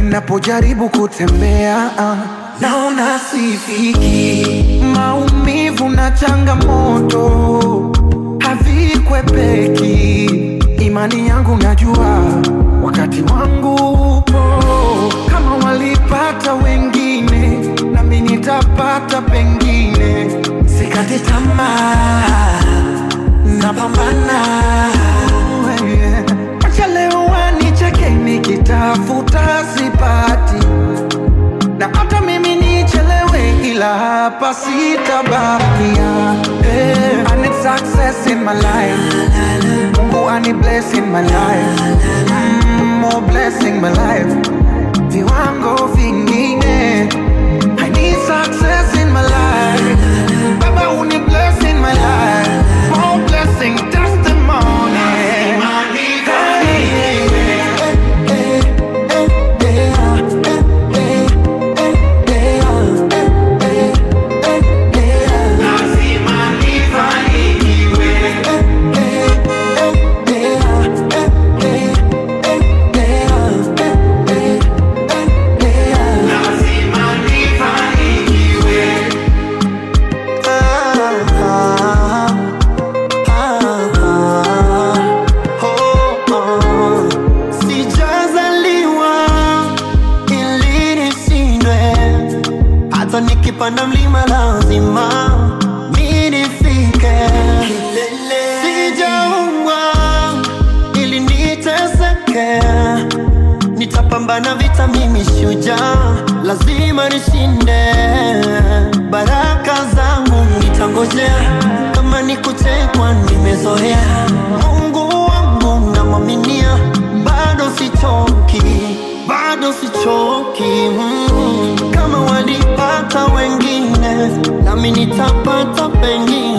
napojaribu kutembea ah, naona sifiki. Maumivu na changamoto havikwepeki. Imani yangu najua wakati wangu upo. Kama walipata wengine, nami nitapata pengine. Sikati tamaa, napambana. Yeah. Acha leo wanicheke nikitafuta sipati, na hata mimi nichelewe, ila hapa sitabakia. Yeah. I need success in my life. Mungu ani bless in my life. Mm, more blessing my life. Viwango vingine. I need success in my life. Baba uni bless in my life. More blessing testimony. Sijazaliwa ili nishindwe, hata nikipanda mlima lazima mi nifike. Sijaumbwa ili niteseke, nitapambana vita, mimi shujaa, lazima nishinde. Baraka zangu nitangojea, kama ni kuchekwa nimezoea. Mungu wangu namwaminia, bado sichoki, bado sichoki. Mm. Kama walipata wengine, nami nitapata pengine.